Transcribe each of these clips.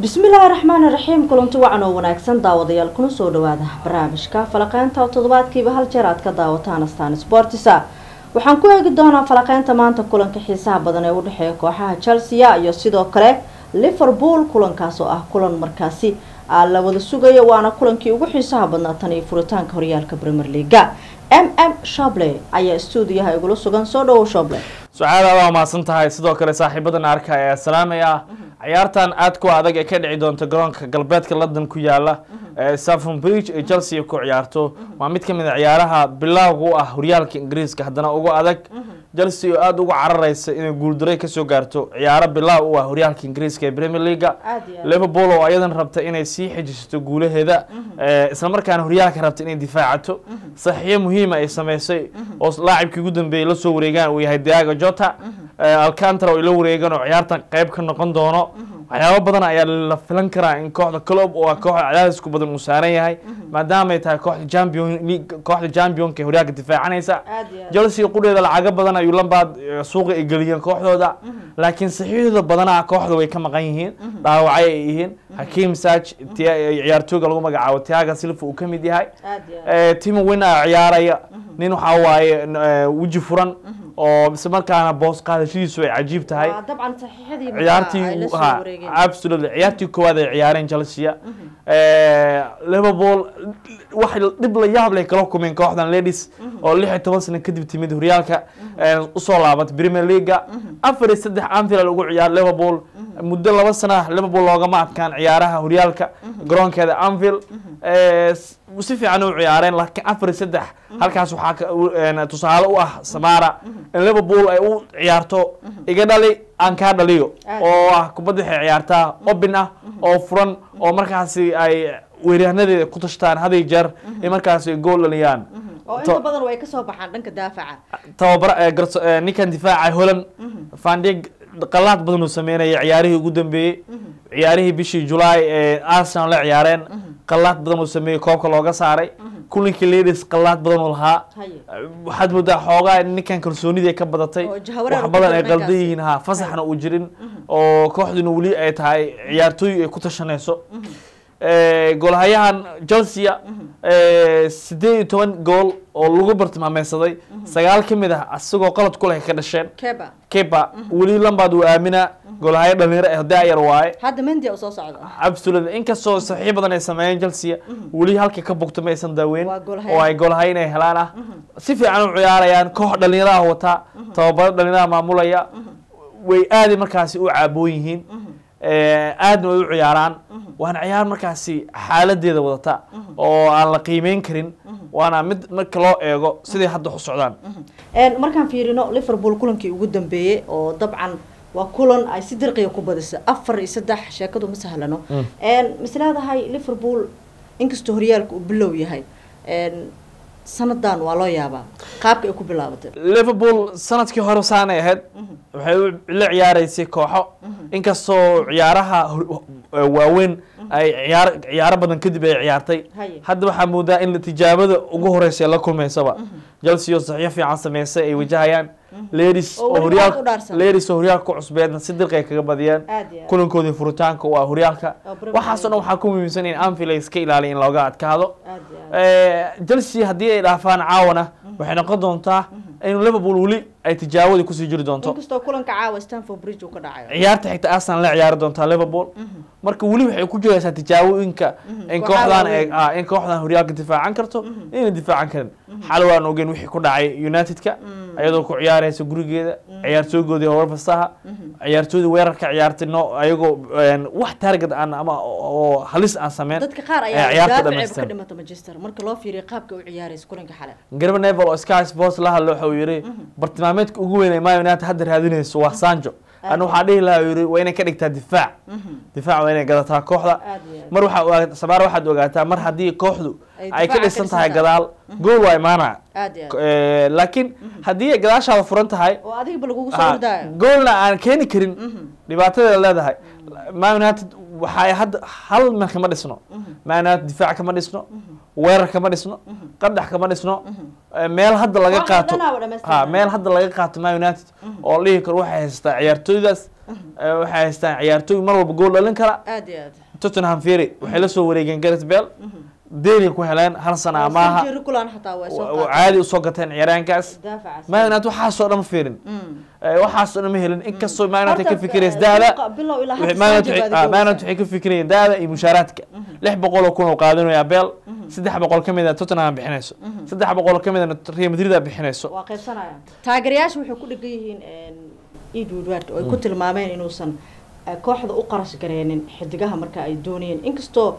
bismillaahi raxmaani raxiim kulanti wacan oo wanaagsan daawadayaal kuna soo dhawaada barnaamijka falaqeynta oo toddobaadkiiba hal jeer aad ka daawataan astaan sportisa waxaan ku eegi doonaa falaqeynta maanta kulanka xiisaha badan ee u dhexeeya kooxaha chelsea iyo sidoo kale liverpool kulankaas oo ah kulan markaasi la wada sugayo waana kulankii ugu xiisaha badnaa tan iyo furitaanka horyaalka premier leaga m m shoble ayaa stuudiyaha igula sugan soo dhawow shoble sucaada waa mahadsan tahay sidoo kale saaxiibadan arka ayaa salaamaya ciyaartan aad ku adag ee ka dhici doonta garoonka galbeedka london ku yaala safon bridge ee chelsea ku ciyaarto waa mid kamid a ciyaaraha bilowga u ah horyaalka ingiriiska haddana ugu adag chelsea oo aada uga carareysa inay guuldaray kasoo gaarto ciyaaro bilow u ah horyaalka ingiriiska ee premier leaga liverpool oo ayadan rabta inay sii xejisato guulaheeda islamarkaana horyaalka rabta inay difaacato saxiixyo muhiima ay sameysay oo laacibkii ugu dambeeyey lasoo wareegaan uu yahay diago jota alcantara oo ay la wareegaan oo ciyaartan qeyb ka noqon doono waxyaabo badan ayaa la filan karaa in kooxda club oo ah kooxda cadaadisku badan uu saaran yahay maadaamay tahay kooxda champion league kooxda championka ee horyaalka difaacanaysa chelsea qudheeda lacago badan ayuu lambaad suuqa ay geliyeen kooxdooda laakiin saxiixdooda badanaa kooxda way ka maqan yihiin dhaawacay ay yihiin hakiim saj ciyaartooyga lagu magacaabo tiaga silva uu ka mid yahay timo wina ciyaaraya nin waxaa waaye weji furan oo isla markaana boos qaadashadiisu ay cajiib tahay ciyaartii absolutely ciyaartii koowaad ay ciyaareen chelsea liverpool wax dhib la yaab leh kala kumeen kooxdan ladies oo lix iyo toban sano kadib timid horyaalka usoo laabatay premier leaga afar iyo saddex anfield ugu ciyaar liverpool muddo laba sana liverpool loogama adkaan ciyaaraha horyaalka garoonkeeda anfield si fiican u ciyaareen laakiin afar iyo saddex halkaas waxaa tusaale u ah samara in liverpool ay u ciyaarto iga dhali aan kaa dhaliyo oo ah kubadda waxay ciyaartaa obin ah oo furan oo markaasi ay weeryaanadeeda ku tashtaan haday jeer in markaasi ay gool dhaliyaan oo inta badan way kasoo baxaan dhanka daafaca tababar ninkan difaaca holland fandig qalaad badan uu sameynaya ciyaarihii ugu dambeeyey ciyaarihii bishii julaay ee arsenal la ciyaareen qalaad badan uu sameeyey koobka looga saaray kulinkii ladies qalaad badan uu lahaa waxaad moodaa xoogaa ninkan kalsoonidii ka badatay wax badan ay qaldan yihiin ha fasaxna uu jirin oo kooxduna weli ay tahay ciyaartooy ay ku tashanayso goolhayahan chelsea sideed iyo toban gool oo lagu bartilmaameysaday sagaal ka mid ah asagoo qalad ku leh ka dhasheen kepa weli lambaad uu aamina goolhayo dhalinyaro ah daayar waaye hadda mendi soo socda absolutely inkastoo saxiix badan ay sameeyeen chelsea weli halka ka bogto ma aysan daaweyn oo ay goolhayo inay helaan ah si fiican u ciyaarayaan koox dhalinyaraha wataa tababaro dhalinyaraha maamulaya way aaday markaasi u caaboon yihiin aadna way u ciyaaraan waana ciyaar markaasi xaaladeeda wadata oo aan la qiimeyn karin waana mid marka loo eego siday hadda u socdaan markaan fiirino liverpool kulankii ugu dambeeyey oo dabcan waa kulan ay si dirqiga ku badisa afar iyo saddex sheekadu ma sahlano mis leedahay liverpool inkastoo horyaalka uu bilow yahay sanadan waa loo yaabaa qaabka ay ku bilaabatay liverpool sanadkii hore saanay ahayd waxay la ciyaareysay kooxo inkastoo ciyaaraha waaweyn ay ciyaar ciyaaro badan kadib ay ciyaartay hadda waxaa moodaa in tijaabada ugu horeysa la kulmeysaba chelsea oo saxiyo fiican sameysay ay wajahayaan ladies oo horyaal ladies oo horyaalka ku cusbeedna si dirqi ay kaga badiyeen kulankoodii furitaanka waa horyaalka waxaasoo dhan waxaa ku muhiimsan in anfield ay iska ilaaliya in looga adkaado chelsea haddii ay dhaafaan caawana waxay noqon doontaa in liverpool weli ay tijaabadii kusii jiri doonto inkastoo kulanka caawa stanford bridge uu ka dhacayo ciyaarta xigta arsenal la ciyaari doontaa liverpool marka weli waxay ku jiraysaa tijaabooyinka in kooxdan in kooxdan horyaalka difaacan karto inay difaacan karin xal waan ogeyn wixii ku dhacay unitedka iyadoo ku ciyaaraysa gurigeeda ciyaartooygoodii horfasaha ciyaartooydii weerarka ciyaartay no ayagoo wax target aan ama oo halis aan sameyn dadka qaar ayaa daaficayba ka dhimata manchester marka loo fiiriyo qaabka u ciyaaraysa kulanka xale garba nevel oo sky sports la hadlo waxa uu yidhi bartilmaameedka ugu weyn ee man united hadda raadinayso waa sanjo ana waxaa dhihi lahaa yiri waa inay ka dhigtaa difaac difaac waa inay gadataa kooxda mar waxaa samaar waxaad ogaataa mar haddii kooxdu ay ka dhisan tahay gadaal gool waa imaanaya laakiin haddii ay gadaashaada furan tahay goolna aan keeni karin dhibaatadeeda leedahay man united waxay hadda hal meel kama dhisno man united difaac kama dhisno weerar kama dhisno qadax kama dhisno Eh, meel hadda laga Waxa qaato dhanaa waa dhammaystiran. ha meel hadda laga qaato man united oo la dhihi karo waxay haystaa ciyaartooydaas eh, waxay haystaan ciyaartooy mar walba gool dhalin kara aad iyo aad tottenham fury waxay la soo wareegeen gareth bale deelay ku heleen hal sana amaaha Sergio Regulon xataa way soo wa- qaateen. caadi usoo gateen ciyaaraankaas daafacaas man united waxaasoo dhan ma fiirin Mm. Eh, waxaasoo dhan ma helin inkastoo man united ka Horta, fikiraysa eh, daada suuqa bilow ilaa hadda Man United Sancho waxay- baad ah, Man United goynaysaa. waxay ka fikirayeen daada iyo mushaaraadka lix boqol oo kun oo qaadanayaa beel saddex boqol ka mid a tottenham bixinayso saddex boqol ka midana real madrid a bixinayso waa qaybsanayaan taageerayaasha waxay ku dhegan yihiin Ed Woodward oo ay ku tilmaameen inuusan eh, kooxda u qarash gareenin xidigaha marka ay doonayeen inkastoo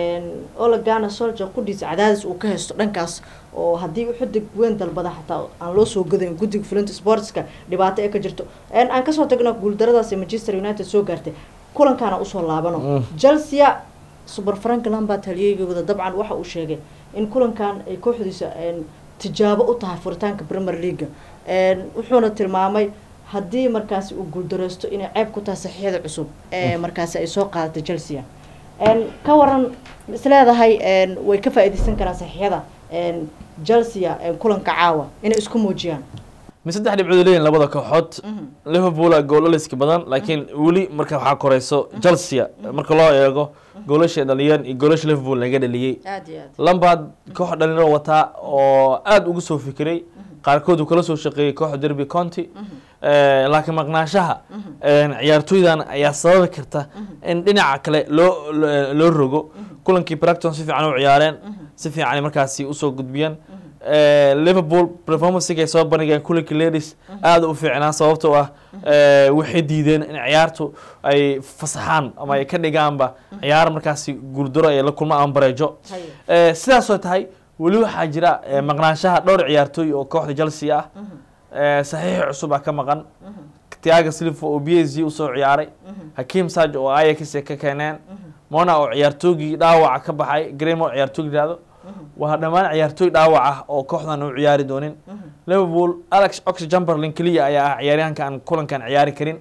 Ole Gunnar Solskjaer qudhiisa cadaadis uu ka haysto dhankaas oo haddii uu xidig weyn dalbada xataa aan loo soo gadayn guddiga fulinta sportska dhibaato ee ka jirto En aan kasoo tagno guuldaradaas ee Manchester United soo gaartay kulankaana usoo laabano Mm. Chelsea super frank lampard halyeygooda dabcan waxa uu sheegay in kulankan ay kooxdiisa een, tijaabo u tahay furitaanka premier league Een, wuxuuna tilmaamay haddii markaasi uu guuldareysto inay ceeb ku tahay saxiixyada cusub ee markaasi ay soo qaadatay chelsea Een, ka waran isleedahay een, way ka faa'iideysan karaan saxiixyada een, chelsea een, kulanka caawa inay isku muujiyaan mi saddex dhibcood leeyihin labada kooxood liverpool a goolaliska badan laakiin weli marka waxaa koreyso chelsea marka loo eego goolasha dhaliyeen iyo goolasha liverpool laga dhaliyey aad iyo aad lampard koox dhalinyaro wataa oo aada uga soo fikiray qaarkood uu kala soo shaqeeyey kooxda derby county Eh, laakiin maqnaanshaha een, ciyaartooydan ayaa sababi karta in dhinaca kale loo loo- loo rogo kulankii bracton si fiican u ciyaareen si fiican ay markaasi usoo gudbiyeen Eh, liverpool performancega ay soo bandhigeen kulankii ladies aada u fiicnaa sababtoo ah eh, waxay diideen in ciyaartu ay fasaxaan ama ay ka dhigaanba ciyaar markaasi guuldaro ay la kulmaan ama bareejo haye Eh, sidaasoo tahay weli waxaa jira eh, maqnaanshaha dhowr ciyaartooy oo kooxda chelsea ah Eh, saxiix cusub ah ka maqan tiaga silva oo b s g usoo ciyaaray hakim saj oo ayax ay ka keeneen mona oo ciyaartoygii dhaawaca ka baxay gremo ciyaartooy yidhahdo waa dhammaan ciyaartooy dhaawac ah oo kooxdan u ciyaari doonin liverpool alex ox jumberlin keliya ayaa ah ciyaaryahanka aan kulankan ciyaari karin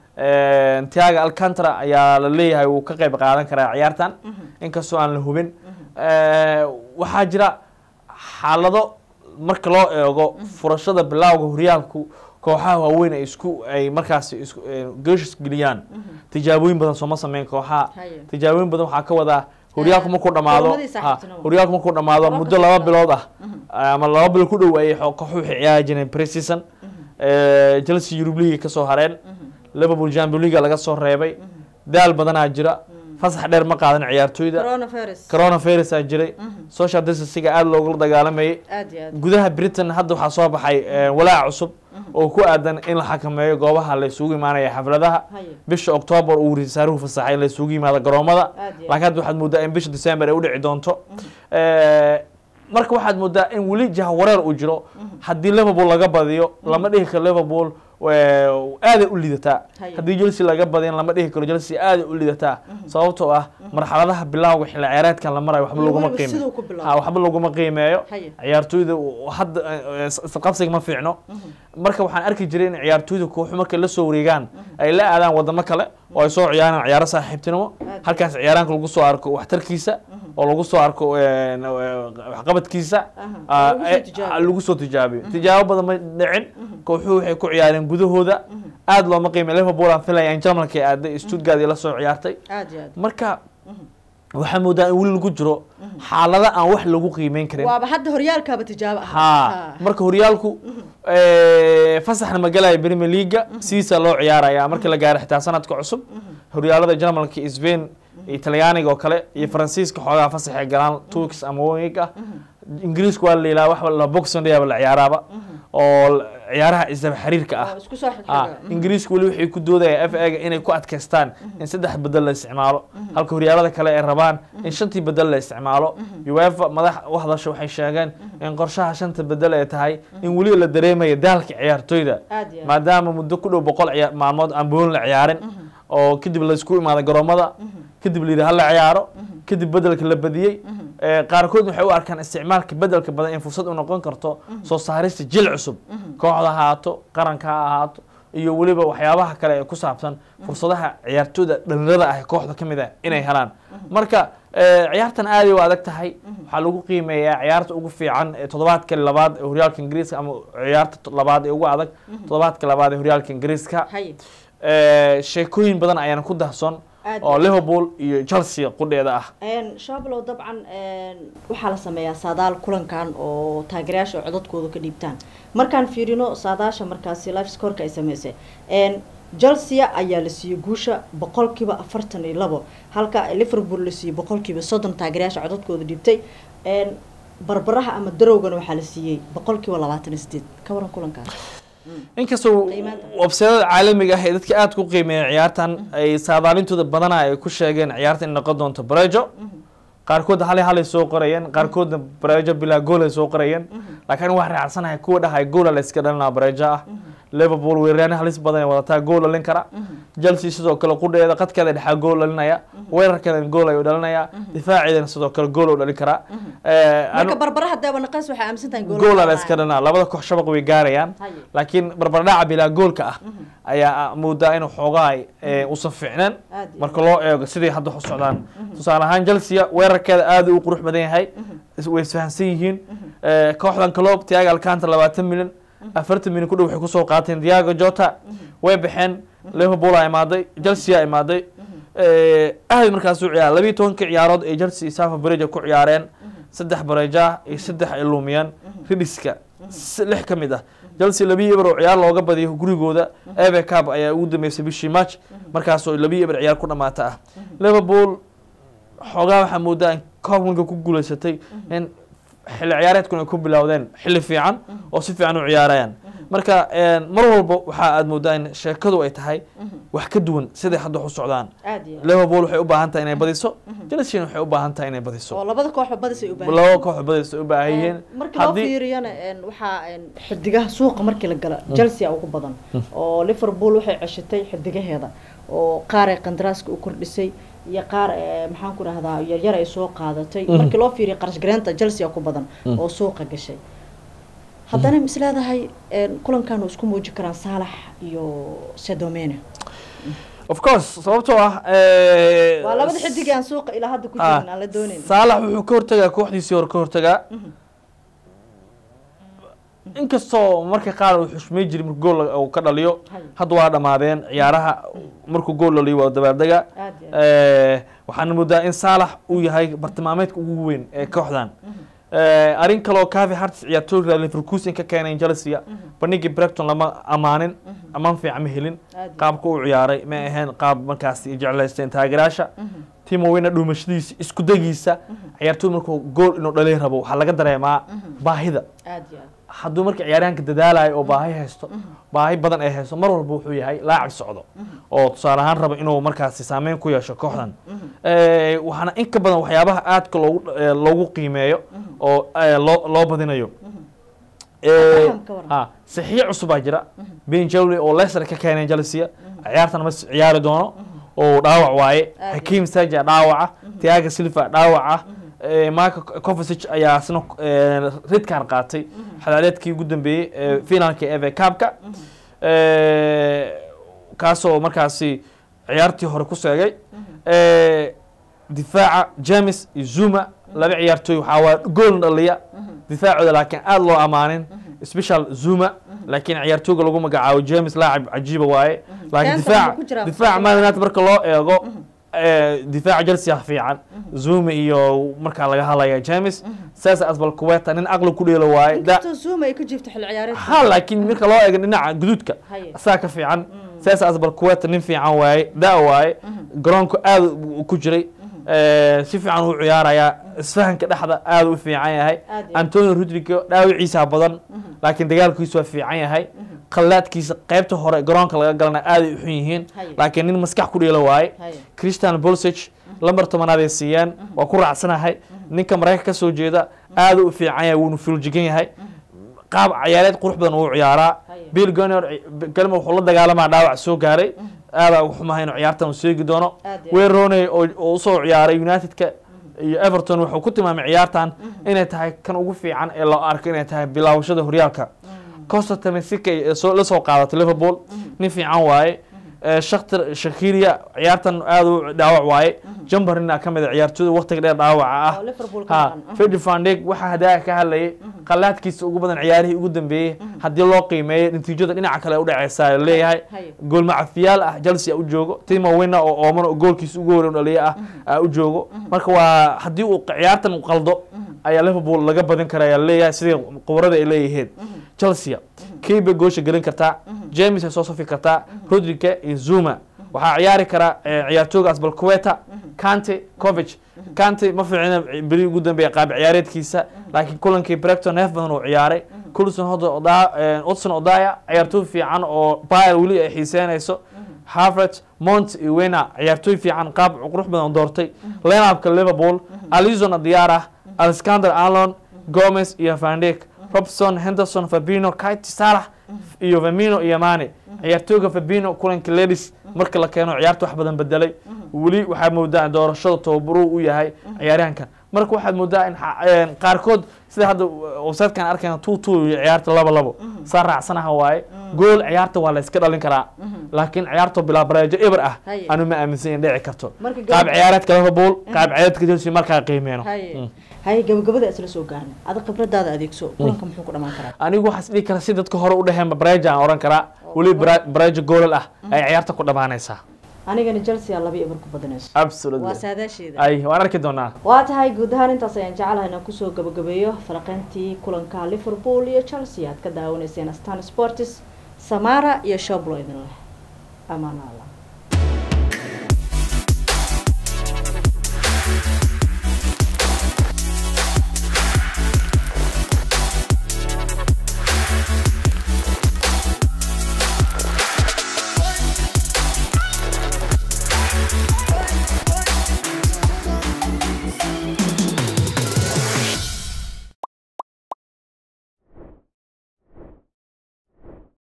Eh, tiaga alcantara ayaa la leeyahay wuu ka qayb qaadan karaa ciyaartan inkastoo aan la hubin Eh, waxaa jira xaalado marka loo eego furashada bilowga horyaalku kooxaha waaweyn ay isku ay markaasi isku eh, geeshis geliyaan tijaabooyin badan sooma sameyn kooxaha haye tijaabooyin badan waxaa ka wadaa horyaalku markuu dhamaado Kulamadii ha, saaxiibtinimo. horyaalku markuu dhamaado Garoonka muddo laba saaxiibtinimo. bilood ah ama laba bil ku dhow ayay xo- kooxuhu waxay ciyaari jireen pre-season Eh, chelsea Europe League ka soo hareen liverpool champions league laga soo reebay daal badanaa jira fasax dheer ma qaadan ciyaartooyda coronavirus coronavirus aa jiray social distancing aada loogula dagaalamayay aad iyo aad gudaha britain hadda waxaa soo baxay eh, walaac cusub oo ku aadan in la xakameeyo goobaha la isugu imaanaya xafladaha haye bisha octoobar uu risaaruhu fasaxay in la isugu yimaado garoomada aad iyo aad laakiin hadda waxaad moodaa in bisha december ay u dhici doonto Eh, marka waxaad moodaa in weli jahwareer uu jiro haddii liverpool laga badiyo lama dhihi karo liverpool eh, aaday u lidataa Haye. haddii chelsea laga badin lama dhihi karo chelsea aaday u lidataa sababtoo ah marxaladaha bilowga xilli ciyaareedkan la marayo waxba Iyo laguma weliba qiimeeyo siduu ku bilaabo. Ha, waxba laguma qiimeeyo haye ciyaartooyda u- hadda eh, is- isqabsiga ma fiicno marka waxaan arki jiray in ciyaartooyda kooxu markay la soo wareegaan ay la aadaan wadamo kale oo ay soo ciyaaraan ciyaaro saaxiibtinimo Aad. halkaas ciyaaraanka lagu soo arko waxtarkiisa oo lagu soo arko eh, n- eh, waxqabadkiisa Aha. ah, Lagu soo eh, tijaabiyo. lagu soo tijaabiyo tijaabo badan ma dhicin kooxuhu waxay ku ciyaareen gudahooda aad looma qiimay liverpool aan filaya in jarmalka ay aaday stuttgart ay la soo ciyaartay aad iyo aad marka waxaa moodaa in weli lagu jiro xaalada aan wax lagu qiimeyn karin waaba hadda horyaalkaaba tijaabo ah ha marka horyaalku eh, fasaxna ma galaya premier leaga sidiisa loo ciyaaraya marka la gaaro xitaa sanadka cusub horyaalada jarmalka iyo spain iyo talyaaniga oo kale iyo faransiiska xoogaa fasaxay galaan two weeks ama one week ah ingiriisku waa la ilaa wax la boxing day la ciyaaraaba oo l- ciyaaraha isdaba xiriirka ah oo isku soo ah xigxiga ingiriisku weli waxay ku doodayaan f ga inay ku adkaystaan in saddex bedel la isticmaalo halka horyaalada kale ay rabaan in shantii bedel la isticmaalo uefa madax u hadasha waxay sheegeen in qorshaha shanta bedel ay tahay in weli la dareemaya daalka ciyaartooyda aad iyo aad maadaama muddo ku dhow boqol ciya- maalmood aan boon la ciyaarin oo kadib la isku imaado garoomada kadib la yidhi hala ciyaaro kadib bedelka la badiyey Eh, qaarkood waxay u arkaan isticmaalka bedelka badan in fursad u noqon karto soo saarista jil cusub kooxda ha ahaato qaranka ha ahaato iyo weliba waxyaabaha kale ee ku saabsan fursadaha ciyaartooyda dhalinyarada ah ee kooxda ka mid ah inay helaan marka eh, ciyaartan aaday u adag tahay waxaa lagu qiimeeyaa ciyaarta ugu fiican ee toddobaadka labaad ee horyaalka ingiriiska ama ciyaarta to- labaad ee ugu adag toddobaadka labaad ee horyaalka ingiriiska haye Eh, sheekooyin badan ayaana ku dahson Aad oo iyo- liverpool iyo chelsea qudheeda ah Een, shablow dabcan een, waxaa la sameeyaa saadaal kulankan oo taageerayaasha oo codadkooda ka dhiibtaan markaan fiirino saadaasha markaasi life scoreka ay sameysay een, chelsea ayaa la siiyey guusha boqolkiiba afartan iyo labo halka liverpool la siiyey boqolkiiba soddon taageerayaasha codadkooda dhiibtay een, barbaraha ama darowgana waxaa la siiyey boqolkiiba labaatan iyo sideed ka waran kulankaas inkastoo Qiimaynta. websayada caalamiga ah ee dadka aad ku qiimeeya ciyaartan ay saadaalintooda badana ay ku sheegeen ciyaarta in noqon doonto barejo qaarkood hal halay soo qorayeen qaarkoodna barejo bilaa gool ay soo qorayeen laakiin waxaan raacsanahay kuwa dhahay goola la iska dhalinaa barejo ah liverpool weeraryahan halis badan ay wadataa gool dhalin kara chelsea sidoo kale qudheeda qadkeeda dhexaa gool dhalinaya weerarkeeda gool ayuu dhalinaya difaaceedana sidoo kale gool uu dhalin karaa Eh, marka anu- barbaraha deeba naqays waxay aaminsan tahay goola la iska dhanaa labada koox shabaq way gaarayaan Haye. laakiin barbardhaca bilaa goolka ah ayaa moodaa inuu xoogaa eh, uusan fiicneen Aad iyo marka loo eego sidai hadda u socdaan tusaale ahaan chelsea weerarkeeda aad u qurux badan yahay is- way isfahansan yihiin Eh, kooxdan calob tiago alcanta labaatan milyan afartan milyan ku dhow waxay kusoo qaateen diago jota way baxeen liverpool aa imaaday chelsea aa imaaday Eh, aad markaas u ciyaar labiiyo tobankii ciyaarood ay chelsea safa bareja ku ciyaareen saddex bareja iyo saddex ay lumiyeen ridiska s- lix ka mid ah chelsea labiyo eber oo ciyaar looga badiyo gurigooda eve cup ayaa ugu dambeysay bishii march markaasoo labiyo eber ciyaar ku dhamaata ah liverpool xoogaa waxaa moodaa in koobkanka ku guuleysatay in xilli ciyaareedkuna ay ku bilowdeen xilli fiican oo si fiican u ciyaarayaan marka een, mar walba waxa aad moodaa in sheekadu ay tahay wax ka duwan siday hadda wax u socdaan aad iyo aad. liverpool waxay u baahan tahay inay badiso chelsea waxay u baahan tahay inay badiso oo labada kooxba badis ay u baahan laba koox badis ay u baahan yihiin markii loo haddii fiiriyana een, waxaa een, xidigaha suuqa markii la gala chelsea ugu badan oo liverpool waxay ceshatay xidigaheeda oo qaar ay qandaraaska u kordhisay iyo qaar ee, maxaan ku rahdaa yaryar ay soo qaadatay markii loo fiiriyo qarash gareenta chelsea ku badan oo suuqa gashay haddana mis leedahay een, kulankan oo isku muuji karaan saalax iyo sedomene of course sababtoo ah eh, waa labada xidig aan suuqa ilaa hadda ku ah, jirin aan la doonayn saalax wuxuu ka hortagaa kooxdiisii hore ka hortagaa inkastoo marka qaar uu xushmay jiray markuu gool uu ka dhaliyo Hay. hadda waa dhamaadeen ciyaaraha markuu gool dhaliyo waa dabaaldega aad iyo aad. Eh, waxaan moodaa in saalax uu yahay bartilmaameedka ugu weyn ee kooxdan Eh, arrin kaloo cavi hartis ciyaartooyga leverkusen ka keenay chelsea bandhigii brecton lama amaanin amaan fiican ma helin Aad iyo qaabka uu ciyaaray ma ahayn qaab markaas ay jeclaysteen taageeraasha timo weyna dhuumashadiisa isku dagiisa ciyaartooy markuu gool inuu dhalin rabo waxaa laga dareemaa baahida aad iyo aad. hadduu marka ciyaaryahanka dadaalayo oo baahi haysto baahi badan ay haysto mar walba wuxuu yahay laacib socdo oo tusaale ahaan raba inuu markaasi saameyn ku yeesho kooxdan Eh, waxaana in ka badan waxyaabaha aadka loogu eh, loogu qiimeeyo oo eh, loo loo badinayo Eh, Faham ka waran. ha saxiix cusubaa jira ben jawley oo leicester ka keeneen chelsea ciyaartan ma s- ciyaari doono oo dhaawac waaye Aad hakim saja dhaawaca tiaga silva dhaawaca marka covasic ayaa isna eh, ridkan qaatay xadaareedkii ugu dambeeyey ee finalka eve cupka Eh, kaasoo markaasi ciyaartii hore ku seegay Eh, difaaca james iyo zuma laba ciyaartooy waxaa waa gool dhaliya difaacooda laakiin aada loo amaanin special zuma laakiin ciyaartooyga lagu magacaabo james laacib cajiiba waaye laakiin Keentan difaac wuxuu ku jiraa difaac Fabio man united marka loo eego eh, difaaca chelsea fiican zuma iyo markaa laga hadlaya james saas asbal kuweta nin aqli ku dheelo waaye da inkastoo zuma ay ka jiifto xilli ciyaareedka ha laakiin marka loo eego dhinaca guduudka Haye. asaa ka fiican saas asbal kuweta nin fiican waaye da waaye garoonku aad u ku jiray Eh, si fiican u ciyaarayaa isfahanka dhexda aad u fiican yahay Aad iyo antonio rodrigo dhaawiciisa badan laakiin dagaalkiisu waa fiican yahay qallaadkiisa qaybta hore garoonka laga galana aad ay u xun yihiin Haye. laakiin nin maskax ku dheelo waaye Haye. christian bolsig lambar tobanaad ay siiyeen waa ku raacsanahay ninka maraykanka ka soo jeeda aad u fiican yahay wuuna fuljigan yahay qaab ciyaareed qurux badan uu ciyaaraa Haye. bill gonor galma wuxuu la dagaalamaa dhaawac soo gaaray aada ugu xumahay inuu ciyaartan uu seegi doono Aad iyo wayne rooney oo oo usoo ciyaaray unitedka iyo everton wuxuu ku tilmaamay ciyaartan inay tahay kan ugu fiican ee loo arko inay tahay bilaawashada horyaalka costa tamesika soo la soo qaadatay liverpool nin fiican waaye shaktir shakiria ciyaartan aada u dhaawac waaye jumberina ka mid a ciyaartooyda waqtiga dheer dhaawaca ah oo Liverpool ka ha maqan. fedi fandeg waxaa hadaa ka hadlayay qalaadkiisa ugu badan ciyaarihii ugu dambeeyey haddii loo qiimeeyo natiijada dhinaca kale u dhaceysa leeyahay Haye. gool macafiyaal ah chelsea u joogo timo wina oo ooman oo goolkiisa ugu horeyn dhaliya ah aa u joogo marka waa haddii uu ciyaartan u qaldo ayaa liverpool laga badin kara ayaa leeyahay sidii qubarada ay leeyihiin chelsea kii bay goosha gelin kartaa james ay soo safi kartaa rodrigue iyo zuma waxaa ciyaari kara eh, ciyaartooyga asbalkueta kante covich kante ma fiicina beri ugu dambeeya qaab ciyaareedkiisa laakiin kulankii brecton neef badan uu ciyaaray kulson odson odaya ciyaartooy fiican oo bayr weli ay xiiseynayso harvard mont iyo wena ciyaartooy fiican qaab qurux badan doortay lenapka liverpool alizon diara alexander alon gomez iyo vandek robson henderson fabino kite salah iyo famino iyo mane ciyaartooyga fabino kulanka ledis marka la keeno ciyaarta wax badan bedelay weli waxaa moodaa in doorashada tababaruu u yahay ciyaaryahankan marka waxaad moodaa in xa- een, qaarkood sida hadda websitekan arkayna two two iyo ciyaarta laba labo saa raacsanaha waaye gool ciyaarta waa la iska dhalin karaa laakiin ciyaarta bilaa bareejo eber ah Haye. anu ma aaminsan in dhici karto Marka qaab gabadha- ciyaareedka liverpool qaab ciyaareedka chelsea markaa qiimeeno haye Mm. haye gabagabada isla soo gaarna ada khibradaada adeegso kulanka muxuu ku dhamaan karaa anigu waxaas dhihi kara si dadka hore u dheheenba bareeja aan oran karaa weli bara- bareejo goolal ah ay ciyaarta ku dhamaanaysaa anigana chelsea aa laba eber ku badanayso absolutely waa saadaasheeda ay waan arki doonaa waa tahay guud ahaan intaas ayaan jecelahay inaan kusoo gabagabeeyo falaqeyntii kulanka liverpool iyo chelsea aad ka daawanayseen astan sportis samara iyo shoblo idin leh amaana allah